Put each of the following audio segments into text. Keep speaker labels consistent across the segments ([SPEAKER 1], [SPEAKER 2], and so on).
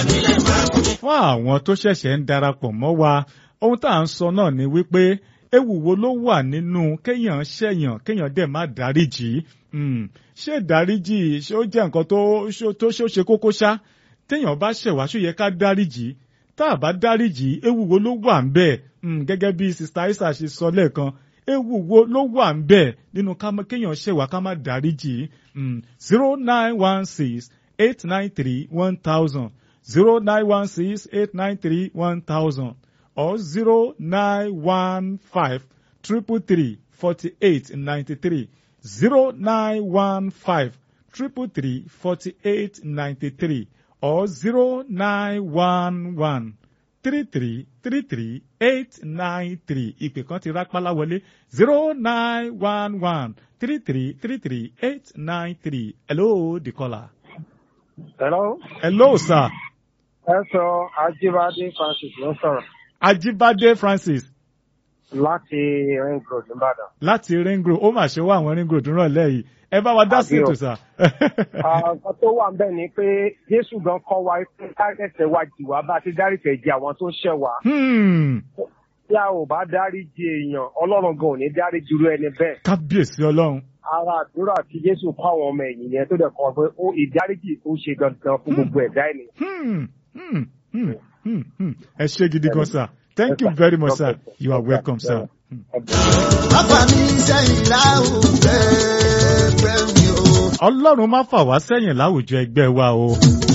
[SPEAKER 1] fún àwọn tó ṣẹ̀ṣẹ̀ ń darapọ̀ mọ́ wa ohun tá à ń sọ náà ni wípé ewu wo ló wà nínú kéèyàn ṣẹ̀yàn kéèyàn dẹ̀ má dáríjì Hmm, ṣé dáríjì ṣé ó jẹ́ nǹkan tó ṣó- tó ṣó ṣe kókó ṣá téèyàn bá ṣẹ̀ wá ṣó yẹ ká dáríjì tá a bá dáríjì ewu wo ló wà ń bẹ̀ Hmm, gẹ́gẹ́ bí sista Isa ṣe sọ lẹ́ẹ̀kan ewu wo ló wà ń bẹ̀ nínú ká má- kéèyàn ṣẹ̀ wá ká má dáríjì zero nine one six eight nine three one thousand zero nine one six eight nine three one thousand or zero nine one five triple three forty eight ninety three zero nine one five triple three forty eight ninety three or zero nine one one three three three three eight nine three ìpè kan ti rápálá wọlé zero nine one one three three three three eight nine three hello the caller.
[SPEAKER 2] Hello.
[SPEAKER 1] hello sir
[SPEAKER 2] Ẹ sọ Ajíbádé Francis ló ń sọ̀rọ̀
[SPEAKER 1] Ajibade Francis
[SPEAKER 2] láti Ring Road Ìbàdàn.
[SPEAKER 1] láti ring road ó mà ṣe wá àwọn ring road rànlẹ́ yìí ẹ bá wa dá sí
[SPEAKER 2] Àbí o.
[SPEAKER 1] ètò sà.
[SPEAKER 2] Nǹkan tó wà ń bẹ̀ ni pé Jésù gan kọ́ wa pé dárẹ́sẹ̀ wa jì wá bá ti dárìsẹ̀ jì àwọn tó ṣẹ̀ wá.
[SPEAKER 1] Hmm,
[SPEAKER 2] Tí a ò bá dáríjì èèyàn, Ọlọ́run gan ò ní dáríjì irú ẹni bẹ́ẹ̀.
[SPEAKER 1] kábíyèsí ọlọ́run.
[SPEAKER 2] Ara àdúrà tí Jésù kọ́ àwọn ọmọ ẹ̀yìn yẹn tó dẹ̀ kọ́ pé ó ìdáríjì ó ṣe dandan fún gbogbo ẹ̀dá ènìyàn.
[SPEAKER 1] Hmm, hmm, hmm, hmm, hmm. ẹ ṣé gidi gan sir thank you very much sir you are welcome sir. Hmm.
[SPEAKER 3] Bàbá mi sẹ́yìn láwùjọ ẹgbẹ́ mi o.
[SPEAKER 1] ọlọ́run má fà wá sẹ́yìn láwùjọ ẹgbẹ́ wa o.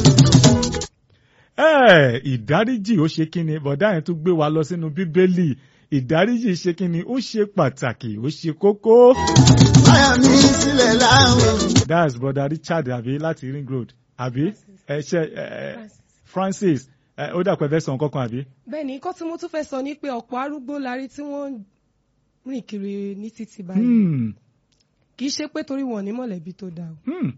[SPEAKER 1] ẹ ìdáríjì ó ṣe kí ni bọ̀dá yẹn tún gbé wa lọ sínú bíbélì ìdáríjì ṣe kí ni ó ṣe pàtàkì ó ṣe kókó.
[SPEAKER 3] Báyà mi sílẹ̀ láwùjọ.
[SPEAKER 1] that's brother richard àbí láti ring road àbí ẹ ṣe ẹ francis ẹ ó dàpọ̀ ẹ fẹ́ sọ nǹkan kan àbí.
[SPEAKER 4] bẹ́ẹ̀ ni nǹkan tí mo tún fẹ́ sọ ni pé ọ̀pọ̀ arúgbó la rí tí wọ́n ń rìn kiri ní títì báyìí
[SPEAKER 1] Hmm,
[SPEAKER 4] kì í ṣe pé torí wọn ní mọ̀lẹ́bí tó dáa o
[SPEAKER 1] hmm,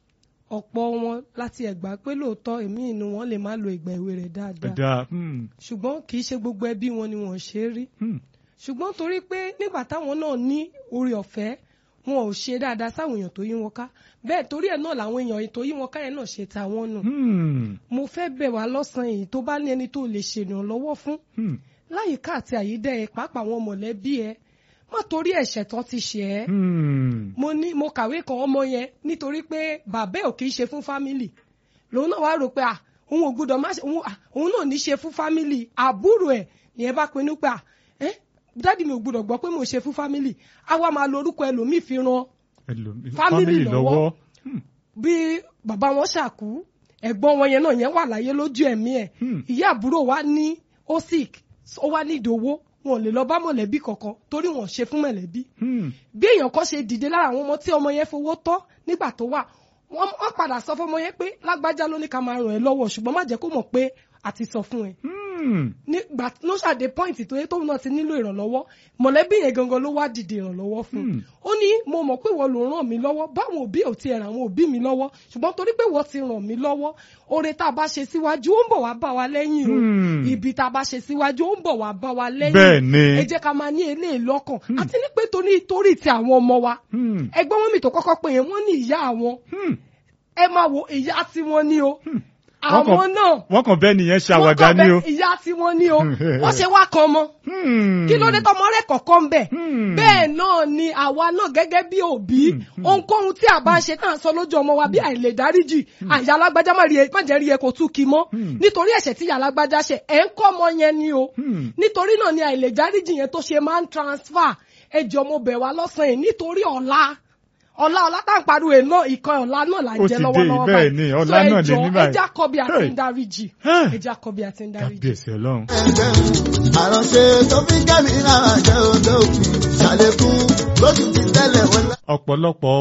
[SPEAKER 4] ọ̀pọ̀ wọn láti ẹ̀gbá pé lóòótọ́ èmi inú wọn lè má lo ìgbà èwe rẹ̀ dáadáa
[SPEAKER 1] ẹ̀dá hmm,
[SPEAKER 4] ṣùgbọ́n kì í ṣe gbogbo ẹbí wọn ni wọ́n ṣe é rí
[SPEAKER 1] hmm,
[SPEAKER 4] ṣùgbọ́n torí pé nígbà táwọn náà ní orí ọ̀fẹ́ wọn ò ṣe dáadáa sáwọn èèyàn tó yí wọn ká bẹ́ẹ̀ torí ẹ̀ náà làwọn èèyàn tó yí wọn ká yẹn náà ṣe ta wọn nù
[SPEAKER 1] hmm,
[SPEAKER 4] mo fẹ́ bẹ̀ wá lọ́sàn-án èyí tó bá ní ẹni tó lè ṣèrànlọ́wọ́ fún
[SPEAKER 1] hmm,
[SPEAKER 4] láyìíká àti àyídẹ́ ẹ pàápàá àwọn mọ̀lẹ́bí ẹ má torí ẹ̀ṣẹ̀ tán ti ṣe ẹ́
[SPEAKER 1] hmm.
[SPEAKER 4] mo ní mo kàwé kan ọmọ yẹn nítorí pé bàbá ẹ̀ ò kì í ṣe fún fámìlì lòun náà wá rò pé à òun ò gbúdọ̀ má ṣe òun à, òun náà ní ṣe fún fámìlì àbúrò ẹ̀ nìyẹn bá pinnu pé à ẹ́ dádì mi ò gbúdọ̀ gbọ́ pé mo ṣe fún fámìlì á wá máa lo orúkọ ẹlòmíì fi ran
[SPEAKER 1] Ẹlòmí-
[SPEAKER 4] Family
[SPEAKER 1] family
[SPEAKER 4] lọ́wọ́. bí bàbá wọn ṣàkú ẹ̀gbọ́n wọn yẹn náà yẹn wà láyé lójú ẹ̀mí ẹ̀
[SPEAKER 1] Hmm.
[SPEAKER 4] ìyá àbúrò wa ní ó sick ó wá ní ìdòwó wọn ò lè lọ bá mọ̀lẹ́bí kankan torí wọn ò ṣe fún mọ̀lẹ́bí
[SPEAKER 1] Hmm,
[SPEAKER 4] bí èèyàn kan ṣe dìde lára àwọn ọmọ tí ọmọ yẹn fowó tọ́ nígbà tó wà wọ́n wọ́n padà sọ fún ọmọ yẹn pé lágbájá ló ní ká máa ràn ẹ́ lọ́wọ́ ṣùgbọ́n má jẹ́ kó mọ̀ pé a ti sọ fún ẹ
[SPEAKER 1] hmm,
[SPEAKER 4] nígbà ló ṣàdé pọ́ìntì tó yẹ tóun náà ti nílò ìrànlọ́wọ́ mọ̀lẹ́bí yẹn gangan ló wá dìde ìrànlọ́wọ́ fún un
[SPEAKER 1] Hmm.
[SPEAKER 4] ó ní mo mọ̀ pé wọ́n ló ràn mí lọ́wọ́ báwọn òbí ò ti ràn àwọn òbí mi lọ́wọ́ ṣùgbọ́n torí pé wọ́n ti ràn mí lọ́wọ́ oore tá a bá ṣe síwájú ó ń bọ̀ wá bá wa lẹ́yìn o
[SPEAKER 1] Hmm.
[SPEAKER 4] ibi tá a bá ṣe síwájú ó ń bọ̀ wá bá wa lẹ́yìn
[SPEAKER 1] Bẹ́ẹ̀ ni.
[SPEAKER 4] ẹ jẹ́ ká máa ní eléyìí lọ́kàn àti ní pé torí torí ti àwọn ọmọ wa
[SPEAKER 1] hmm,
[SPEAKER 4] ẹgbẹ́ wọn mi tó kọ́kọ́ pé yẹn wọ́n ní ìyá àwọn
[SPEAKER 1] hmm.
[SPEAKER 4] ẹ máa wo ìyá tí wọ́n ní o
[SPEAKER 1] Wọ́n kàn-
[SPEAKER 4] àwọn náà
[SPEAKER 1] wọ́n kàn bẹ́ẹ̀ nìyẹn
[SPEAKER 4] wọ́n
[SPEAKER 1] ṣàwàdà
[SPEAKER 4] kàn
[SPEAKER 1] ní o.
[SPEAKER 4] bẹ ìyá tí wọ́n ní o wọ́n ṣe wá kan mọ́
[SPEAKER 1] Hmm.
[SPEAKER 4] kí ló dé tọmọ rẹ kọ̀ọ̀kan bẹ̀
[SPEAKER 1] Hmm.
[SPEAKER 4] bẹ́ẹ̀ náà ni àwa náà gẹ́gẹ́ bí òbí ohunkóhun tí a bá ń ṣe tá à ń sọ lójú ọmọ wa bí àìlè dáríjì àyà alágbájá má rí e- má jẹ́ rí ẹ kó tú kí mọ́ nítorí ẹ̀ṣẹ̀ tí ìyá alágbájá ṣe ẹ̀ ń kọ́ ọmọ yẹn ni o
[SPEAKER 1] Hmm.
[SPEAKER 4] nítorí náà ni àìlè dáríjì yẹn tó ṣe máa ń transfer ẹjọ́ mo bẹ̀ wá lọ́sàn-án yìí nítorí ọ̀la ọ̀la ọ̀la tá à ń pariwo ẹ̀ náà ìkan ọ̀la náà là ń
[SPEAKER 1] Ó
[SPEAKER 4] jẹ
[SPEAKER 1] ti dé,
[SPEAKER 4] lọ́wọ́lọ́wọ́
[SPEAKER 1] bẹ́ẹ̀ ni,
[SPEAKER 4] So
[SPEAKER 1] ọ̀la náà lè
[SPEAKER 4] ẹjọ́,
[SPEAKER 1] ní báyìí.
[SPEAKER 4] ẹjá kọ́ bí a ti
[SPEAKER 1] Hey.
[SPEAKER 4] ń dáríjì
[SPEAKER 1] Ah.
[SPEAKER 4] ẹjá kọ́ bí a ti ń dáríjì.
[SPEAKER 1] kábíyèsí ọlọ́run.
[SPEAKER 3] ẹgbẹ́ mi. àròṣe tó fi kẹ́mi náà jẹ́ odò òkun ṣàlékún lóṣù tí tẹ́lẹ̀ wọlé.
[SPEAKER 1] ọ̀pọ̀lọpọ̀